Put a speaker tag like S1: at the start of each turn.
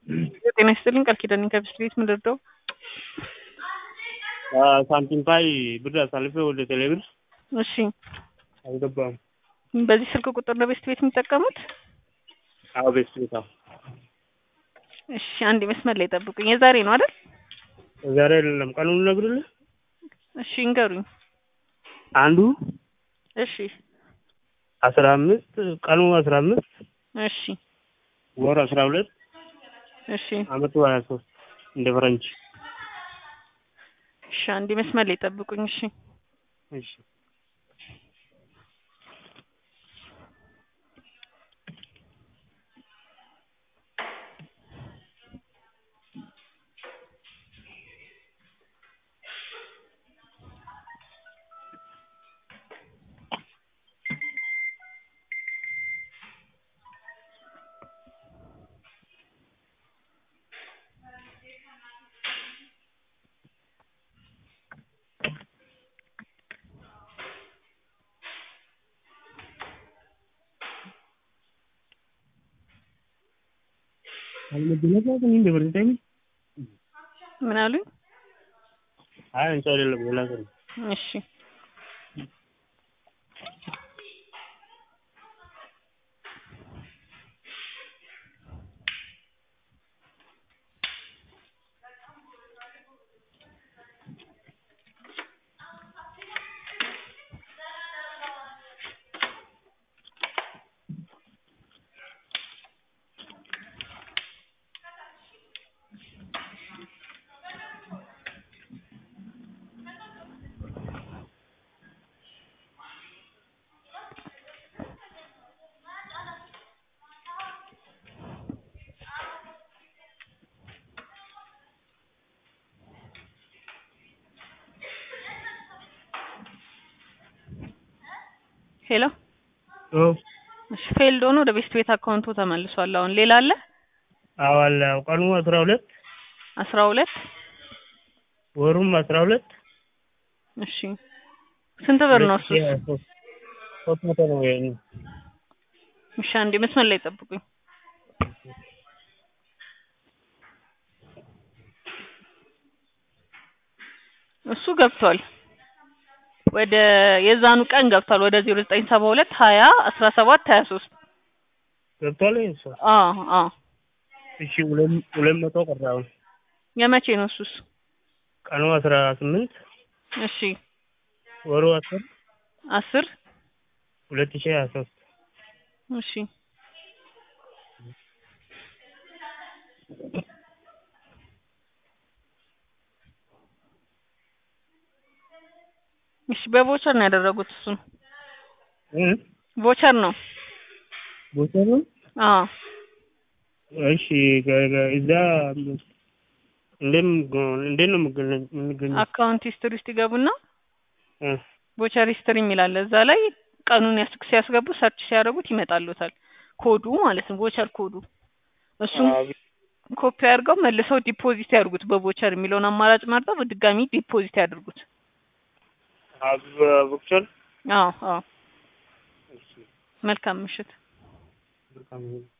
S1: ጤና ይስጥልኝ ቃል ኪዳን ከብስት ቤት ምን ልርዳው?
S2: ሳንቲም ፓይ ብር አሳልፌ ወደ ቴሌብር
S1: እሺ
S2: አልገባም።
S1: በዚህ ስልክ ቁጥር ነው ቤስት ቤት የሚጠቀሙት?
S2: አዎ ቤስት ቤት አዎ።
S1: እሺ አንድ መስመር ላይ ጠብቁኝ። የዛሬ ነው አይደል?
S2: ዛሬ አይደለም ቀኑን ልነግርልህ።
S1: እሺ እንገሩኝ።
S2: አንዱ
S1: እሺ
S2: አስራ አምስት ቀኑ አስራ አምስት
S1: እሺ
S2: ወር አስራ ሁለት
S1: እሺ
S2: አመቱ ሀያ ሶስት እንደ ፈረንጅ።
S1: እሺ አንድ መስመር ላይ ጠብቁኝ። እሺ
S2: እሺ
S1: ምን አሉኝ?
S2: አይ አንቺ አይደለም ሌላ ሰው ነው።
S1: እሺ ሄሎ
S2: ኦ
S1: እሺ ፌልድ ሆኖ ወደ ቤስት ቤት አካውንቱ ተመልሷል። አሁን ሌላ አለ?
S2: አዎ አለ። ቀኑ አስራ ሁለት
S1: አስራ ሁለት
S2: ወሩም አስራ ሁለት
S1: እሺ ስንት ብር ነው እሱ?
S2: ሶስት መቶ ነው ወይ
S1: እሺ አንዴ መስመር ላይ ጠብቁኝ። እሱ ገብቷል። ወደ የዛኑ ቀን ገብቷል። ወደ ዜሮ ዘጠኝ ሰባ ሁለት ሀያ አስራ ሰባት ሀያ ሶስት
S2: ገብቷል እሱ።
S1: አዎ አዎ
S2: እሺ ሁለት ሁለት መቶ ቀረ አሁን
S1: የመቼ ነው እሱስ?
S2: ቀኑ አስራ ስምንት
S1: እሺ
S2: ወሩ አስር
S1: አስር
S2: ሁለት ሺህ ሀያ ሶስት
S1: እሺ እሺ በቮቸር ነው ያደረጉት እሱን
S2: እ
S1: ቮቸር ነው
S2: ቦቸር ነው።
S1: አዎ
S2: እሺ ገ- ገ- እዛ እንደም እንዴት ነው የምገኘ- የምንገኘው?
S1: አካውንት ሂስትሪ ውስጥ ይገቡና
S2: እ
S1: ቮቸር ሂስትሪ የሚላለ እዛ ላይ ቀኑን ያስ- ሲያስገቡ ሰርች ሲያደርጉት ይመጣሉታል። ኮዱ ማለት ነው ቮቸር ኮዱ እሱም
S2: አዎ፣
S1: ኮፒ አድርገው መልሰው ዲፖዚት ያድርጉት። በቮቸር የሚለውን አማራጭ መርጠው በድጋሚ ዲፖዚት ያድርጉት።
S2: አዎ፣ ቦቸር
S1: አዎ አዎ
S2: እሺ
S1: መልካም ምሽት።
S2: መልካም